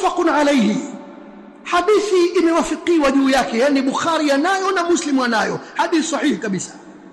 muttafaqun alayhi hadithi imewafikiwa juu yake yani bukhari anayo na muslim anayo hadithi sahihi kabisa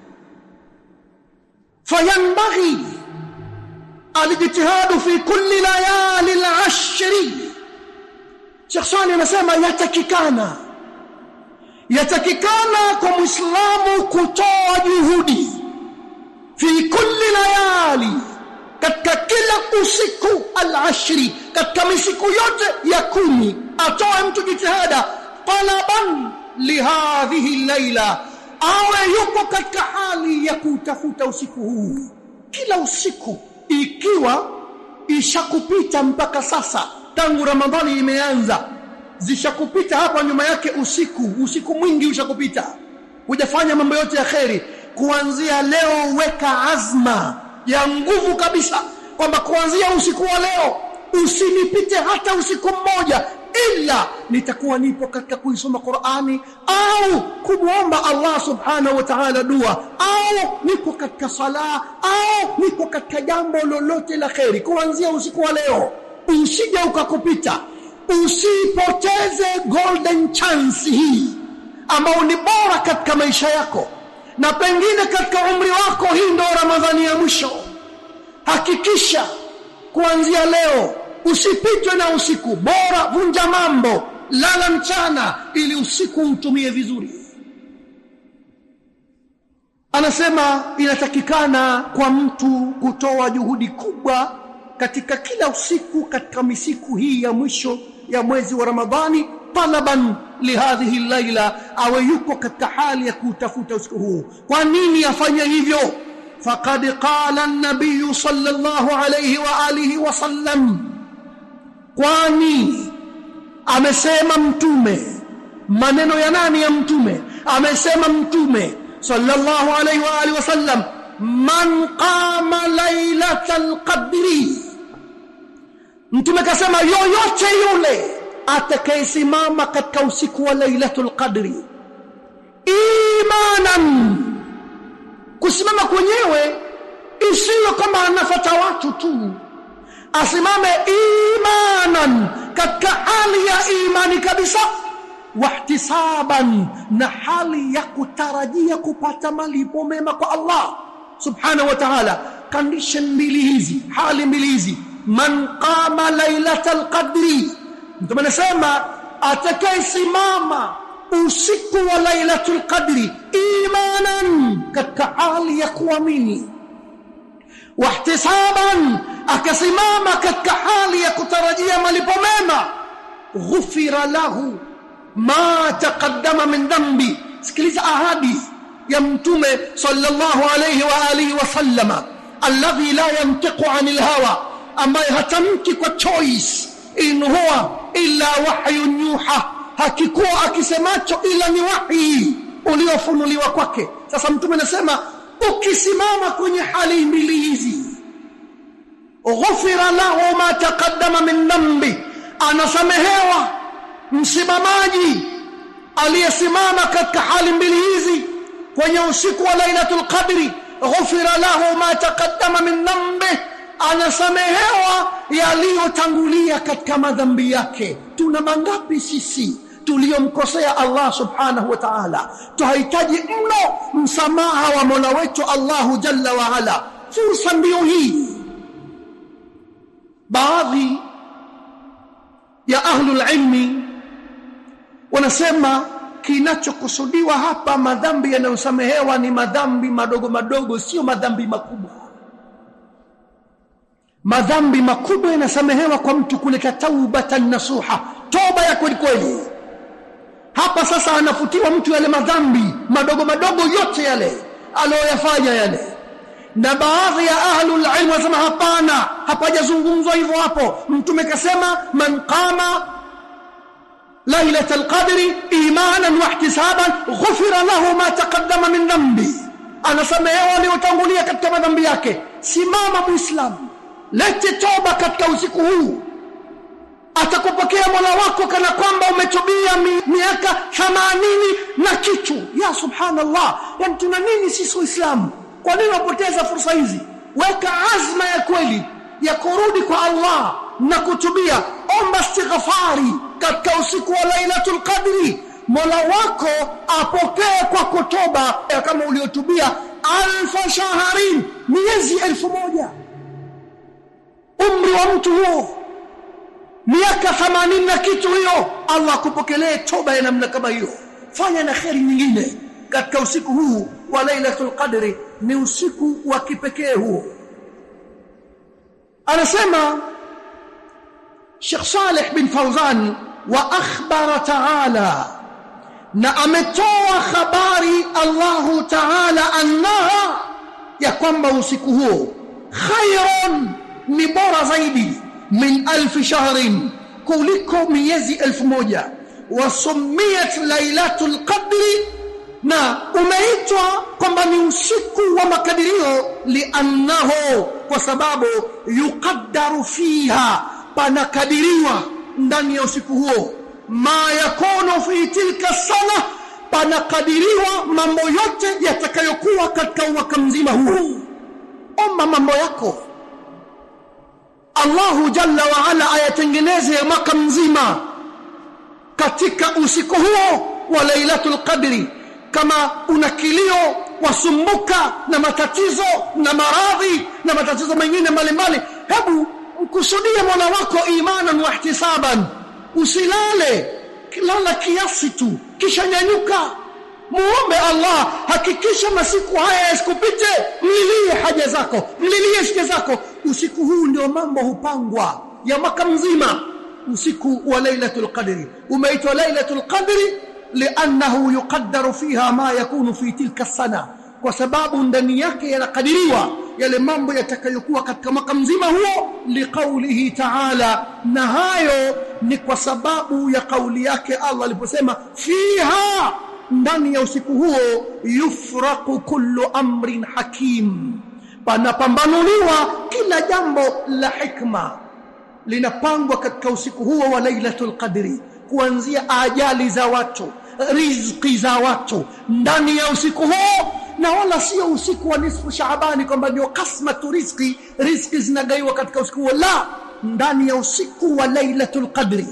fayanbaghi alijtihadu fi kulli layali al-ashri Sheikh Swani anasema yatakikana yatakikana kwa muislamu kutoa juhudi fi kulli layali katika kila usiku al-ashri katika misiku yote ya kumi atoe mtu jitihada talaban lihadhihi laila awe yuko katika hali ya kutafuta usiku huu kila usiku ikiwa ishakupita mpaka sasa tangu ramadhani imeanza zishakupita hapa nyuma yake usiku usiku mwingi ushakupita hujafanya mambo yote ya kheri kuanzia leo weka azma ya nguvu kabisa kwamba kuanzia usiku wa leo usinipite hata usiku mmoja ila nitakuwa nipo katika kuisoma Qur'ani au kumwomba Allah subhanahu wa ta'ala dua au nipo katika sala au nipo katika jambo lolote la kheri kuanzia usiku wa leo usije ukakupita usipoteze golden chance hii ambao ni bora katika maisha yako na pengine katika umri wako hii ndo ramadhani ya mwisho hakikisha kuanzia leo usipitwe na usiku bora vunja mambo lala mchana ili usiku utumie vizuri anasema inatakikana kwa mtu kutoa juhudi kubwa katika kila usiku katika misiku hii ya mwisho ya mwezi wa Ramadhani talaban lihadhihi laila awe yuko katika hali ya kutafuta usiku huu kwa nini afanye hivyo faqad qala an-nabiy sallallahu alayhi wa alihi wa sallam kwani amesema mtume maneno ya nani ya mtume amesema mtume sallallahu alayhi wa alihi wasallam man qama lailatal qadri mtume kasema yoyote yule atakayesimama katika usiku wa lailatul qadri imanan kusimama kwenyewe isiyo kama anafata watu tu asimame imanan katika hali ya imani kabisa wahtisaban na hali ya kutarajia kupata malipo mema kwa Allah subhanahu wa ta'ala condition mbili hizi hali mbili hizi man qama lailatal qadri mtu anasema atakayesimama usiku wa lailatul qadri imanan katika hali ya kuamini wahtisaban akasimama katika hali ya kutarajia malipo mema ghufira lahu ma taqaddama min dhanbi sikiliza ahadi ya mtume sallallahu alayhi wa alihi wa sallama alladhi la yantiqu anil hawa ambaye hatamki kwa choice in huwa illa wahyun yuha hakikuwa akisemacho ila ni wahi uliofunuliwa kwake sasa mtume anasema ukisimama kwenye hali mbili hizi ghufira lahu ma taqaddama min dhanbi anasamehewa msimamaji aliyesimama katika hali mbili hizi kwenye usiku wa lailatul qadri ghufira lahu ma taqaddama min dhanbi anasamehewa yaliyotangulia katika madhambi yake tuna mangapi sisi tuliyomkosea Allah subhanahu wa ta'ala tuhitaji mno msamaha wa Mola wetu Allahu jalla wa ala fursa ndio hii baadhi ya ahlul ilmi wanasema kinachokusudiwa hapa madhambi yanayosamehewa ni madhambi madogo madogo sio madhambi makubwa madhambi makubwa yanasamehewa kwa mtu kuleta taubatan nasuha toba ya kweli kweli hapa sasa anafutiwa mtu yale madhambi madogo madogo yote yale aliyoyafanya yale na baadhi ya ahlul ilm wasema hapana hapajazungumzwa hivyo hapo mtume kasema man qama lailatul qadri imanan wa ihtisaban ghufira lahu ma taqaddama min dhanbi anasamehewa aliyotangulia katika madhambi yake simama muislamu lete toba katika usiku huu atakupokea mola wako kana kwamba umetubia mi, miaka 80 na kitu ya subhanallah yani tuna nini sisi waislamu kwa nini wapoteza fursa hizi weka azma ya kweli ya kurudi kwa Allah na kutubia omba istighfari katika usiku wa lailatul qadri mola wako apokee kwako toba kama uliotubia alfa shaharin miezi elfu moja umri wa mtu huo miaka 80 na kitu hiyo Allah akupokelee toba ya namna kama hiyo fanya na kheri nyingine katika usiku huu wa lailatul qadri ni usiku wa kipekee huo anasema Sheikh Saleh bin Fawzan wa akhbara ta'ala na ametoa habari Allahu ta'ala annaha ya kwamba usiku huo khairun ni bora zaidi min alf shahrin kuliko miezi elfu moja wasumiyat lailatul qadri na umeitwa kwamba ni usiku wa makadirio liannahu kwa sababu yuqaddaru fiha panakadiriwa ndani ya usiku huo ma yakunu fi tilka sana panakadiriwa mambo yote yatakayokuwa katika mwaka mzima huu omba mambo yako Allahu jalla wa ala ayatengeneze mwaka mzima katika usiku huo wa lailatul qadri kama una kilio wasumbuka na matatizo na maradhi na matatizo mengine mbalimbali hebu mkusudie mola wako imanan wa ihtisaban usilale lala kiasi tu kisha nyanyuka muombe Allah hakikisha masiku haya yasikupite mlilie haja zako mlilie shida zako usiku huu ndio mambo hupangwa ya mwaka mzima usiku wa lailatul qadri umeitwa lailatul qadri li'annahu yuqaddaru fiha ma yakunu fi tilka sana kwa sababu ndani yake yanakadiriwa yale mambo yatakayokuwa katika mwaka mzima huo liqaulihi ta'ala na hayo ni kwa sababu ya kauli yake Allah aliposema fiha ndani ya usiku huo yufraqu kullu amrin hakim panapambanuliwa kila jambo la hikma linapangwa katika usiku huo wa lailatul qadri kuanzia ajali za watu riziki za watu ndani ya usiku huo na wala sio usiku wa nisfu shaabani kwamba ndio kasmatu riziki riziki zinagaiwa katika usiku huo la ndani ya usiku wa lailatul qadri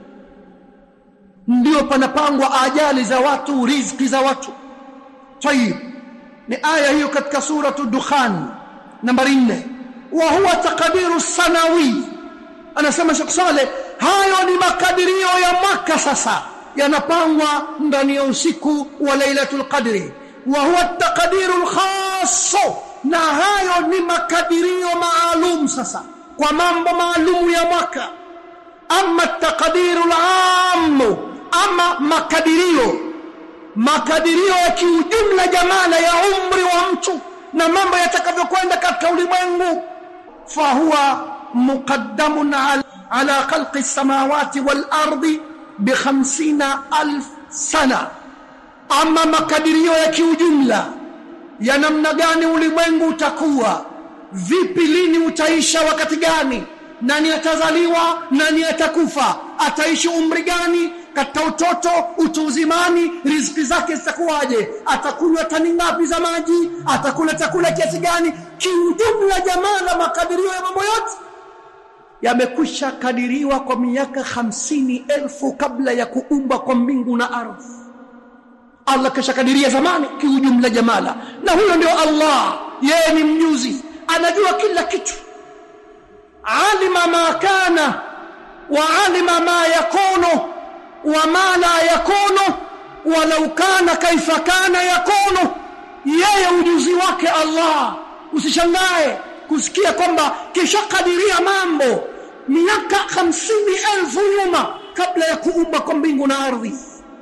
ndio panapangwa ajali za watu riziki za watu tayib ni aya hiyo katika suratu dukhan nambari 4 wa huwa taqdiru sanawi anasema Sheikh Saleh hayo ni makadirio ya mwaka sasa yanapangwa ndani ya usiku wa lailatul qadri wa huwa taqdiru alkhass na hayo ni makadirio maalum sasa kwa mambo maalumu ya mwaka ama taqdiru alamu ama makadirio makadirio ya kiujumla jamala ya umri wa mtu na mambo yatakavyokwenda katika ulimwengu fahuwa muqaddamun ala, ala khalqi as-samawati wal ardi bi 50000 sana ama makadirio ya kiujumla ya namna gani ulimwengu utakuwa vipi lini utaisha wakati gani nani atazaliwa nani atakufa ataishi umri gani katika utoto utu uzimani riziki zake zitakuwaje atakunywa tani ngapi za maji atakula chakula kiasi gani kiujumla jamaa na makadirio ya mambo yote yamekwisha kadiriwa kwa miaka hamsini elfu kabla ya kuumba kwa mbingu na ardhi Allah kashakadiria zamani kiujumla jamala na huyo ndio Allah yeye ni mjuzi anajua kila kitu alima ma kana wa alima ma yakunu wa ma la yakunu walau kana kaifa kana yakunu yeye ujuzi wake Allah usishangae kusikia kwamba kishakadiria mambo miaka hamsini elfu nyuma kabla ya kuumba kwa mbingu na ardhi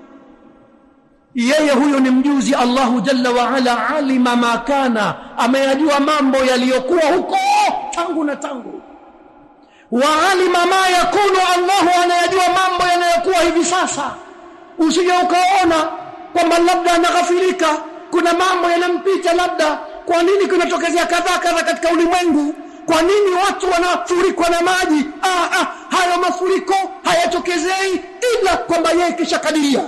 yeye huyo ni mjuzi Allahu jalla wa ala alima ma kana ameyajua mambo yaliyokuwa huko tangu na tangu wa alima ma yakunu Allahu anayajua mambo yanayokuwa hivi sasa usije ukaona kwamba labda anaghafilika kuna mambo yanampita labda kwa nini kunatokezea kadhaa kadha katika ulimwengu kwa nini watu wanafurikwa na maji ah, ah, hayo mafuriko hayatokezei ila kwamba yeye kishakadiria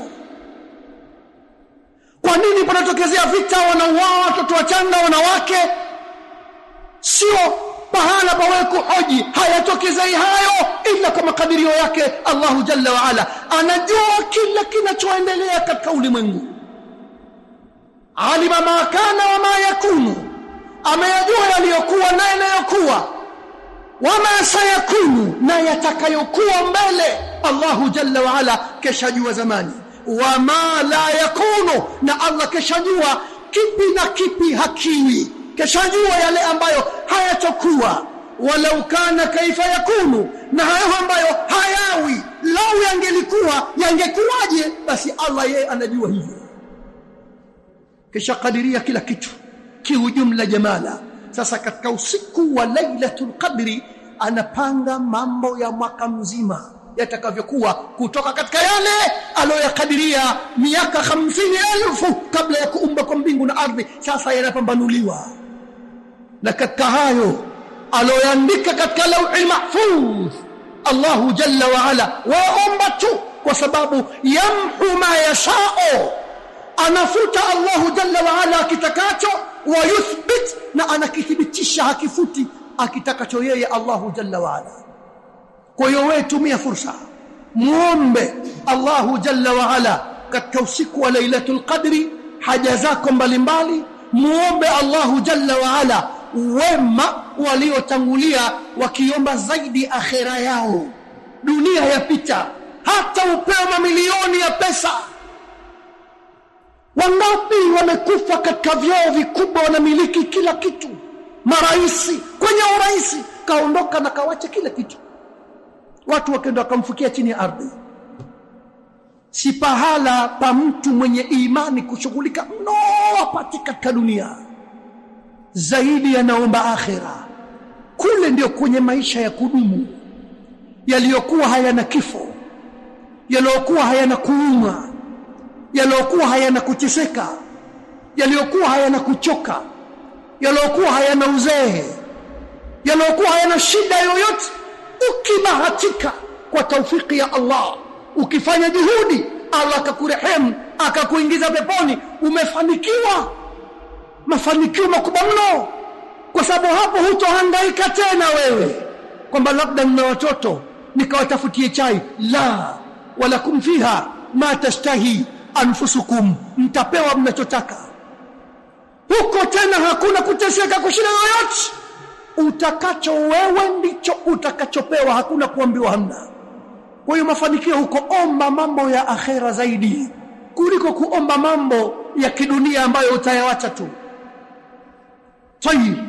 kwa nini panatokezea vita wanauawa watoto wachanga wanawake sio pahala pawe kuhoji hayatokezei hayo ila kwa makadirio yake Allahu jalla wa ala anajua kila kinachoendelea katika ulimwengu alima ma kana wa ma yakunu ameyajua yaliyokuwa na yanayokuwa wama sayakunu na yatakayokuwa mbele Allahu jalla wa ala keshajua zamani wama la yakunu na Allah keshajua kipi na kipi hakiwi keshajua yale ambayo hayatokuwa walau kana kaifa yakunu na hayo ambayo hayawi lau yangelikuwa yangekuwaje basi Allah yeye anajua hivyo kisha kadiria kila kitu kiujumla jamala sasa katika usiku wa lailatul qadri anapanga mambo ya mwaka mzima yatakavyokuwa kutoka katika yale aliyoyakadiria miaka hamsini elfu kabla ya kuumba kwa mbingu na ardhi sasa yanapambanuliwa na katika hayo aliyoandika katika lauhi mahfuz Allahu jalla wa ala waomba tu kwa sababu yamhu ma yashao anafuta Allahu jalla wa ala akitakacho wa yuthbit na anakithibitisha hakifuti akitakacho yeye Allahu jalla wa ala kwa hiyo wewe tumia fursa muombe Allahu jalla wa ala katika usiku wa lailatul qadri haja zako mbalimbali muombe Allahu jalla wa ala wema waliotangulia wakiomba zaidi akhera yao dunia yapita hata upewa mamilioni ya pesa wangapi wamekufa katika vyoo vikubwa wanamiliki kila kitu maraisi kwenye uraisi kaondoka na kawacha kila kitu watu wakaenda wakamfukia chini ya ardhi si pahala pa mtu mwenye imani kushughulika mno apate katika dunia zaidi yanaomba akhira kule ndio kwenye maisha ya kudumu yaliyokuwa hayana kifo yaliyokuwa hayana kuuma yaliyokuwa hayana kuteseka yaliyokuwa hayana kuchoka yaliyokuwa hayana uzee yaliyokuwa hayana shida yoyote ukibahatika kwa taufiki ya Allah ukifanya juhudi Allah akakurehemu akakuingiza peponi umefanikiwa mafanikio makubwa mno kwa sababu hapo hutohangaika tena wewe kwamba labda mna watoto nikawatafutie chai la walakum fiha ma tashtahi anfusukum mtapewa mnachotaka huko tena hakuna kuteseka kushinda yoyote utakacho wewe ndicho utakachopewa hakuna kuambiwa hamna kwa hiyo mafanikio huko omba mambo ya akhera zaidi kuliko kuomba mambo ya kidunia ambayo utayawacha tu tayib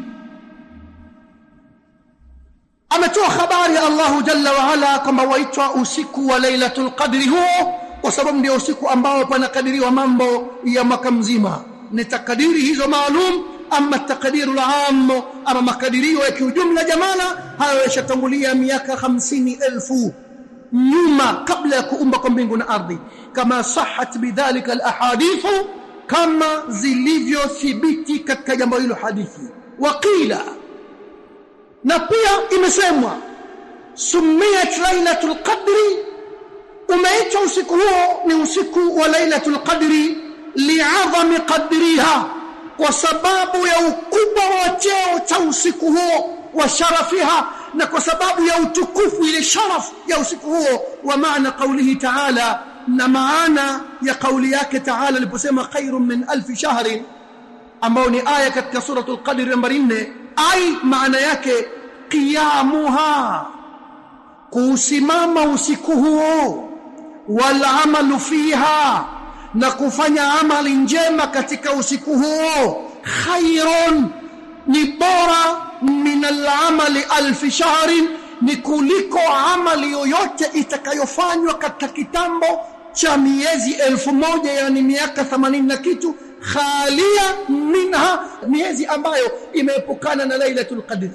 ametoa habari ya Allahu jalla wa ala kwamba waitwa usiku wa lailatul qadri huo kwa sababu ndio usiku ambao panakadiriwa mambo ya mwaka mzima ni takadiri hizo maalum ama takadiru am ama makadirio ya kiujumla jamala hayo yashatangulia miaka hamsini elfu nyuma kabla ya kuumba kwa mbingu na ardhi kama sahat bidhalika alahadithu kama zilivyothibiti katika jambo hilo hadithi waqila na pia imesemwa sumiyat lailatul qadri umeitwa usiku huo ni usiku wa lailatul qadri li'azami qadriha kwa sababu ya ukubwa wa cheo cha usiku huo wa sharafiha na kwa sababu ya utukufu ile sharaf ya usiku huo wa maana qaulihi ta'ala na maana ya kauli yake ta'ala aliposema khairun min alf shahrin ambao ni aya katika suratul qadr nambari 4 ai maana yake qiyamuha kusimama usiku huo wal amalu fiha na kufanya amali njema katika usiku huo khairun ni bora min al-amali alf shahrin ni kuliko amali yoyote itakayofanywa katika kitambo cha miezi elfu moja yani miaka 80 na kitu khalia minha miezi ambayo imeepukana na lailatul qadr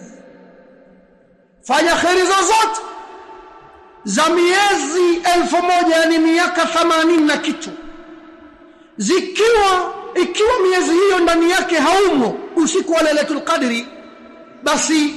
fanya khairi zozote za miezi elfu moja yani miaka 80 na kitu zikiwa ikiwa miezi hiyo ndani yake haumo usiku wa lailatul qadri basi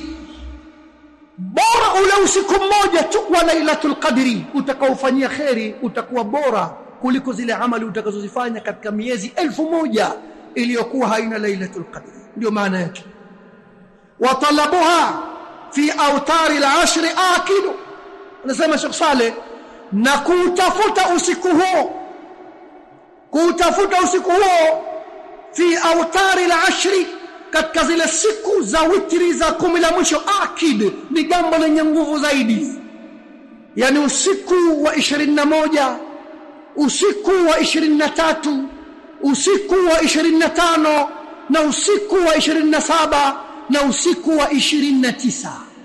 bora ule usiku mmoja tu wa lailatul qadri utakaofanyia kheri utakuwa bora kuliko zile amali utakazozifanya katika miezi elfu moja iliyokuwa haina lailatul qadri ndio maana yake watalabuha fi autari al-ashr akidu anasema Sheikh Saleh na kutafuta usiku huo kutafuta usiku huo fi autari al-ashri katika zile siku za witri za kumi la mwisho akid ni jambo lenye nguvu zaidi yani usiku wa 21 usiku wa 23 usiku wa 25 na usiku wa 27 na usiku wa 29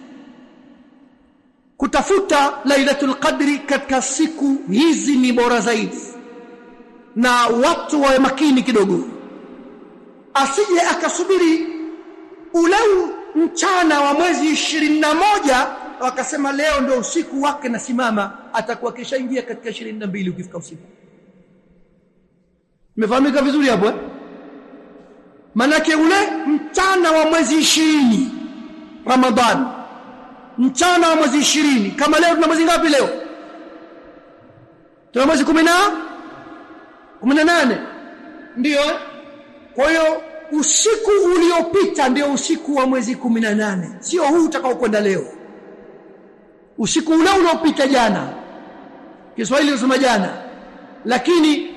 kutafuta lailatul qadri katika siku hizi ni bora zaidi na watu wawe makini kidogo asije akasubiri ule mchana wa mwezi 21 wakasema leo ndio usiku wake nasimama atakuwa kishaingia katika 22 ukifika usiku Imefahamika vizuri hapo eh? Manake ule mchana wa mwezi 20 Ramadhan mchana wa mwezi 20 kama leo tuna mwezi ngapi leo? Tuna mwezi 10 18 ndio eh? Kwa hiyo usiku uliopita ndio usiku wa mwezi 18 sio huu utakaokwenda leo usiku ule uliopita jana Kiswahili unasema jana lakini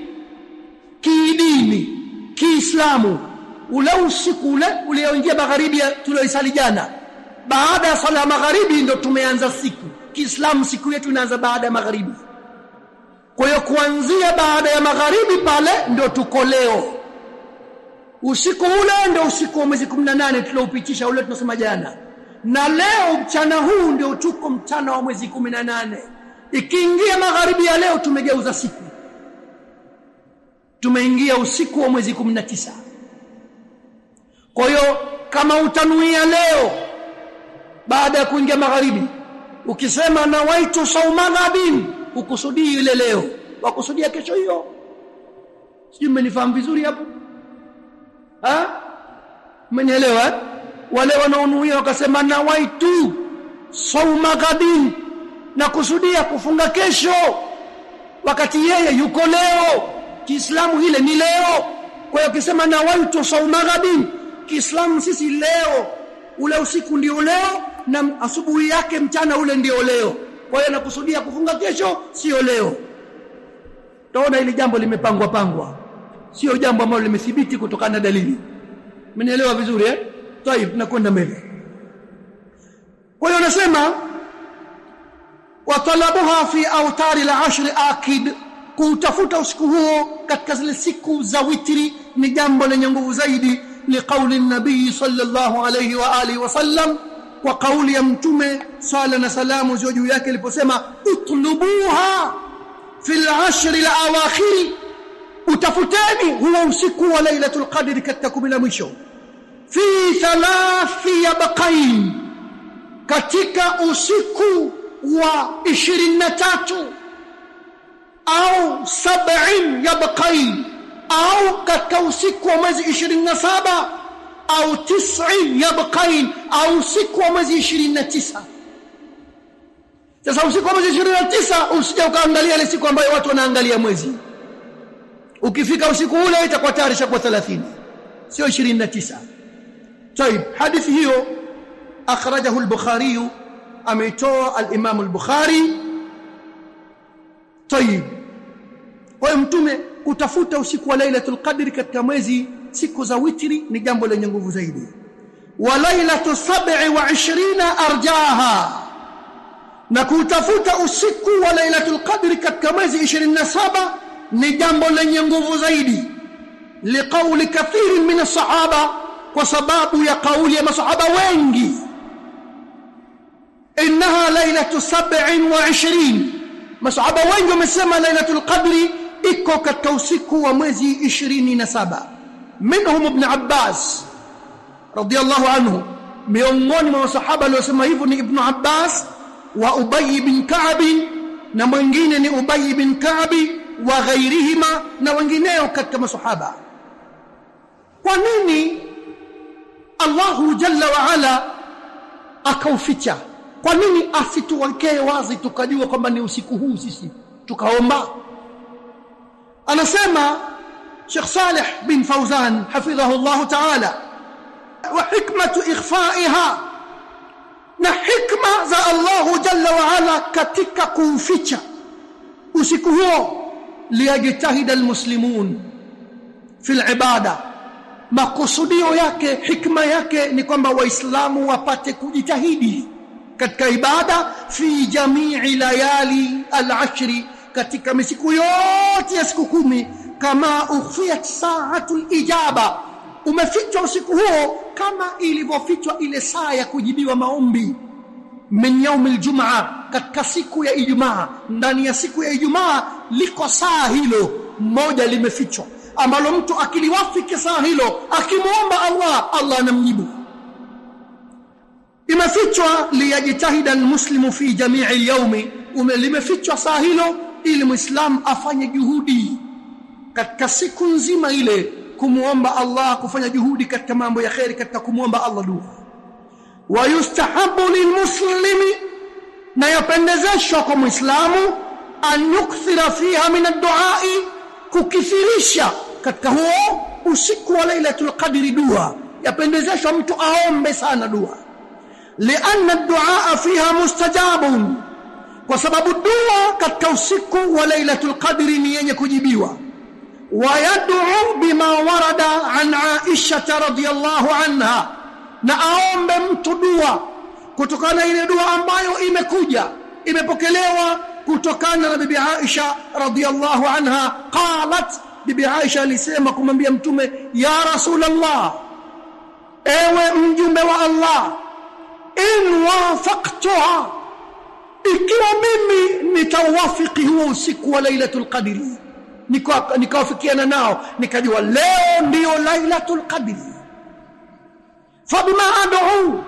kiidini kiislamu ule usiku ule ulioingia magharibi tulioisali jana baada ya sala ya magharibi ndo tumeanza siku kiislamu siku yetu inaanza baada ya magharibi kwa hiyo kuanzia baada ya magharibi pale ndo tuko leo usiku ule ndio usiku wa mwezi 18 tulioupitisha ule tunasema jana na leo mchana huu ndio tuko mchana wa mwezi 18 ikiingia magharibi ya leo tumegeuza siku tumeingia usiku wa mwezi 19 kwa hiyo kama utanuia leo baada ya kuingia magharibi ukisema nawaitu sauma ghadin ukusudii ile leo wakusudia kesho hiyo sijui mmenifahamu vizuri hapo ha mmenielewa wale wanaonuia wakasema nawaitu sauma ghadin na kusudia kufunga kesho wakati yeye yuko leo Kiislamu ile ni leo kwa hiyo ukisema nawaitu sauma ghadin Kiislamu sisi leo ule usiku ndio leo na asubuhi yake mchana ule ndio leo kwa hiyo nakusudia kufunga kesho sio leo taona hili jambo limepangwa pangwa sio jambo ambalo limethibiti kutokana na dalili mmenielewa vizuri eh طيب tunakwenda mbele kwa hiyo nasema watalabuha fi autari al-ashr akid kutafuta usiku huo katika zile siku za witri ni jambo lenye nguvu zaidi liqauli an-nabii sallallahu alayhi wa alihi wasallam kwa kauli ya mtume sala na salamu ziwe juu yake aliposema utlubuha fil ashr al-awakhir utafuteni huo usiku wa lailatul qadr katika kumi la mwisho fi thalathi yabqain katika usiku wa 23 au sab'in yabqain au katika usiku wa mwezi 27 au tis'in yabqain au usiku wa mwezi 29 sasa usiku wa mwezi 29 usije ukaangalia ile siku ambayo watu wanaangalia mwezi ukifika usiku ule itakuwa tayari shakuwa 30 sio 29 طيب حديث hiyo akhrajahu al-bukhari ameitoa al-imam al-bukhari طيب kwa mtume kutafuta usiku wa lailatul qadri katika mwezi siku za witri ni jambo lenye nguvu zaidi wa lailatu 27 arjaha na kutafuta usiku wa lailatul qadri katika mwezi 27 ni jambo lenye nguvu zaidi liqauli kathirin min as-sahaba kwa sababu ya kauli ya masahaba wengi innaha lailatu 27 masahaba wengi wamesema lailatul qadri iko katika usiku wa mwezi 27 minhum ibn abbas radiyallahu anhu miongoni mwa masahaba waliosema hivyo ni ibn abbas wa ubay bin ka'b na mwingine ni ubay bin ka'b wa ghairihima na wengineo katika masahaba kwa nini Allahu jalla wa ala akauficha kwa nini asituwekee wazi tukajua kwamba ni usiku huu sisi tukaomba anasema Sheikh Saleh bin Fauzan hafidhahu Allah ta'ala wa hikmatu ikhfa'iha na hikma za Allahu jalla wa ala katika kuuficha usiku huo liyajtahida almuslimun fi alibada makusudio yake hikma yake ni kwamba waislamu wapate kujitahidi katika ibada fi jamii layali alashri katika misiku yote ya siku kumi kama ukhfiyat sa'atul ijaba umefichwa usiku huo kama ilivyofichwa ile saa ya kujibiwa maombi min yaumil jumaa katika siku ya ijumaa ndani ya siku ya ijumaa liko saa hilo moja limefichwa ambalo mtu akiliwafiki saa hilo akimwomba Allah Allah anamjibu imefichwa liyajtahida almuslimu fi jamii alyawmi limefichwa saa hilo ili muislam afanye juhudi katika siku nzima ile kumuomba Allah kufanya juhudi katika mambo ya khairi katika kumuomba Allah dua wayustahabu lilmuslimi na yapendezeshwa kwa muislamu an yukthira fiha min ad-du'a kukithirisha katika huo usiku wa lailatul qadri dua yapendezeshwa mtu aombe sana dua lianna ad-du'a fiha mustajabun kwa sababu dua katika usiku wa lailatul qadri ni yenye kujibiwa ويدعو بما ورد عن عائشة رضي الله عنها na aombe mtu dua kutokana ile dua ambayo imekuja imepokelewa kutokana na bibi Aisha radhiyallahu anha qalat bibi Aisha alisema kumwambia mtume ya rasulullah ewe mjumbe wa Allah in wafaqtuha ikiwa mimi nitawafiki huo usiku wa lailatul qadri nikawafikiana nao nikajua leo ndiyo lailatul qadri fabima ad'u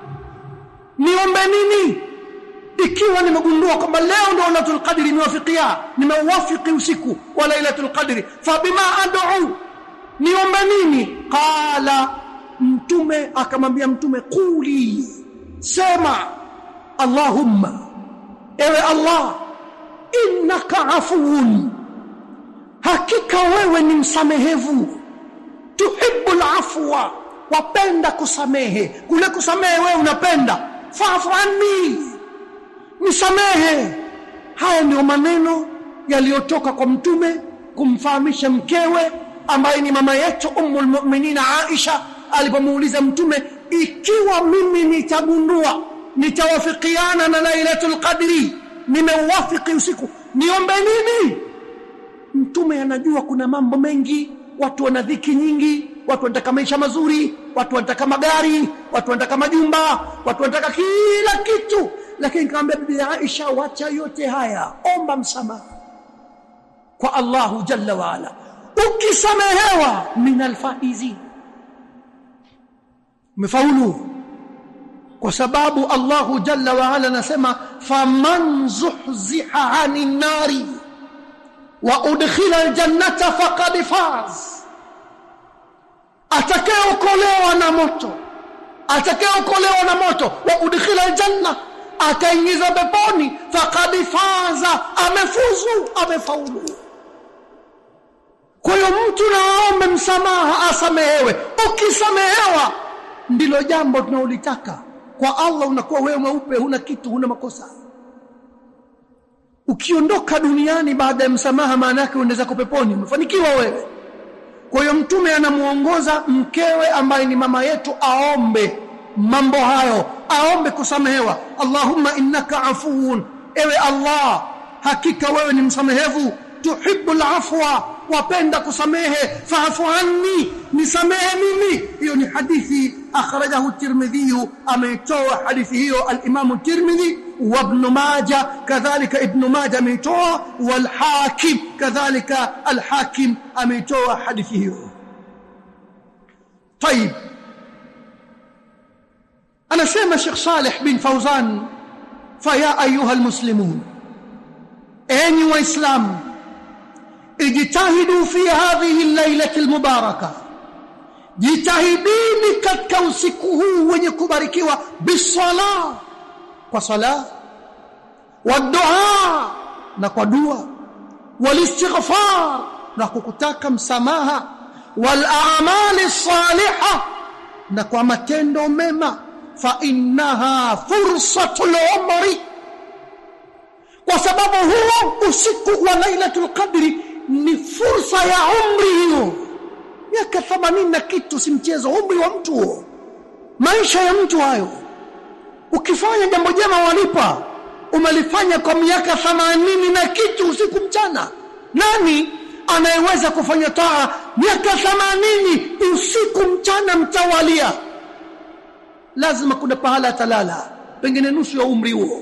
niombe nini ikiwa nimegundua kwamba leo ndio lailatul qadri niwafikia nimewafiki usiku wa lailatul qadri fabima ad'u niombe nini qala mtume akamwambia mtume quli sema allahumma ewe allah innaka afuwun hakika wewe ni msamehevu tuhibbul afwa wapenda kusamehe kule kusamehe wewe unapenda fa'fu anni nisamehe haya ndio maneno yaliyotoka kwa mtume kumfahamisha mkewe ambaye ni mama yetu ummul mu'minina Aisha alipomuuliza mtume ikiwa mimi nitagundua nitawafikiana na lailatul qadri nimeuwafiki usiku niombe nini mtume anajua kuna mambo mengi watu wana dhiki nyingi watu wanataka maisha mazuri watu wanataka magari watu wanataka majumba watu wanataka kila kitu lakini nikamwambia bibi Aisha wacha yote haya omba msamaha kwa Allahu jalla wa ala ukisamehewa min alfaizi umefaulu kwa sababu Allahu jalla wa ala anasema faman zuhziha 'anil nari wa udkhila aljannata faqad faz atakayeokolewa na moto atakayeokolewa na moto wa udkhila aljanna akaingiza peponi faqad faza amefuzu amefaulu kwa hiyo mtu naombe msamaha asamehewe ukisamehewa ndilo jambo tunaolitaka kwa Allah unakuwa wewe mweupe huna kitu huna makosa ukiondoka duniani baada ya msamaha maana yake unaenda kwa peponi umefanikiwa wewe kwa hiyo mtume anamuongoza mkewe ambaye ni mama yetu aombe mambo hayo aombe kusamehewa Allahumma innaka afuun ewe Allah hakika wewe ni msamehevu tuhibbul afwa wapenda kusamehe faafu anni nisamehe mimi hiyo ni hadithi akhrajahu tirmidhi ameitoa hadithi hiyo al-imam tirmidhi wa ibn majah kadhalika ibn majah ameitoa wal hakim kadhalika al hakim ameitoa hadithi hiyo طيب anasema Sheikh Saleh bin Fauzan faya ayuha almuslimun enyi waislamu ijtahidu fi hadhihi al-lailati al-mubarakah jitahidini katika usiku huu wenye kubarikiwa bisala kwa sala wa dua na kwa dua walistighfar na kukutaka msamaha wal a'mali salihah na kwa matendo mema fa innaha fursatul umri kwa sababu huo usiku wa lailatul qadri ni fursa ya umri hiyo miaka 80 na kitu si mchezo umri wa mtu huo maisha ya mtu hayo ukifanya jambo jema walipa umelifanya kwa miaka 80 na kitu usiku mchana nani anayeweza kufanya taa miaka 80 usiku mchana mtawalia lazima kuna pahala atalala pengine nusu ya umri huo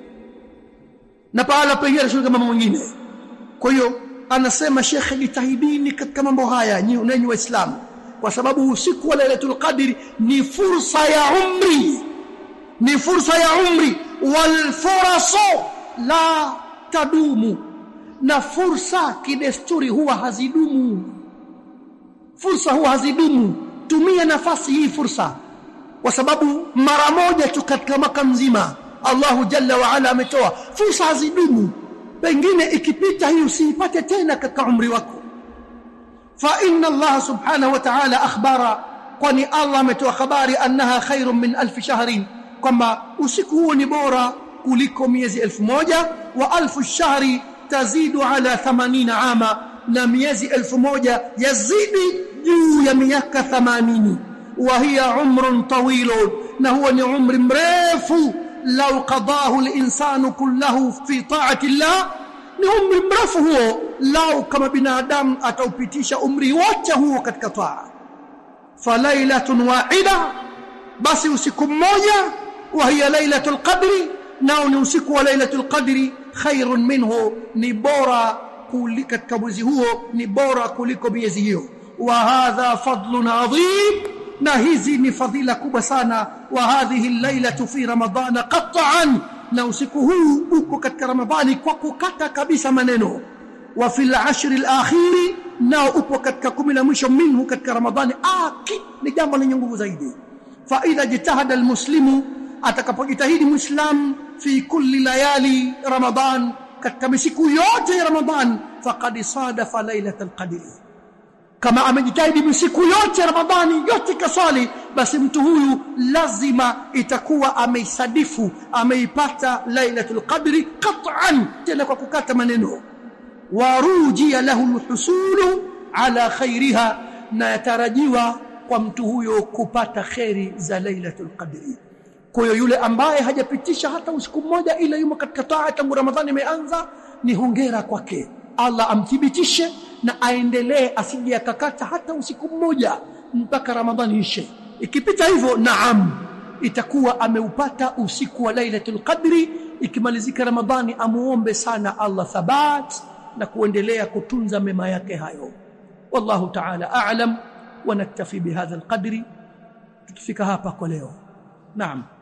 na pahala pengine anashughulika mambo mengine kwa hiyo anasema shekhe jitahidini katika mambo haya nyinyi waislamu kwa sababu usiku wa lailatul qadri ni fursa ya umri ni fursa ya umri wal furasu la tadumu na fursa kidesturi huwa hazidumu fursa huwa hazidumu tumia nafasi hii fursa kwa sababu mara moja tu katika mwaka mzima Allahu jalla wa ala ametoa fursa hazidumu pengine ikipita hii usiipate tena katika umri wako fa inna Allah subhanahu wa ta'ala akhbara kwani Allah ametoa habari annaha khairun min alf shahrin kwamba usiku huo ni bora kuliko miezi elfu moja wa alfu shahri tazidu ala 80 ama na miezi elfu moja yazidi juu ya miaka 80 wa hiya umrun tawilun na huwa ni umri mrefu law qadahu al-insanu kullahu fi ta'ati Allah ni umri mrefu huo lau kama binadamu ataupitisha umri wote huo katika taa falailatun wahida basi usiku mmoja wa hiya lailatul qadri nao ni usiku wa lailatul qadri khairun minhu ni bora kuliko katika mwezi huo ni bora kuliko miezi hiyo wa hadha fadlun adhim na hizi ni fadhila kubwa sana wa hadhihi lailatu fi ramadhana qat'an na usiku huu uko katika ramadhani kwa kukata kabisa maneno wa fil ashri al-akhiri nao upo katika kumi la mwisho minhu katika ramadhani aki ni jambo lenye nguvu zaidi fa idha jitahada almuslimu atakapojitahidi muislam fi kulli layali ramadan katika misiku yote ya ramadhan faqad sadafa lailatul qadri kama amejitahidi misiku yote ramadhani yote kaswali basi mtu huyu lazima itakuwa ameisadifu ameipata lailatul qadri qat'an tena kwa kukata maneno warujia lahu alhusulu ala khairiha na yatarajiwa kwa mtu huyo kupata kheri za lailatul qadri kwa hiyo yule ambaye hajapitisha hata usiku mmoja ila yumo katika taa tangu ramadhani imeanza ni hongera kwake Allah amthibitishe na aendelee asije akakata hata usiku mmoja mpaka ramadhani ishe ikipita hivyo naam itakuwa ameupata usiku wa lailatul qadri ikimalizika ramadhani amuombe sana Allah thabat na kuendelea kutunza mema yake hayo wallahu ta'ala a'lam wa naktafi bihadha alqadri tukifika hapa kwa leo naam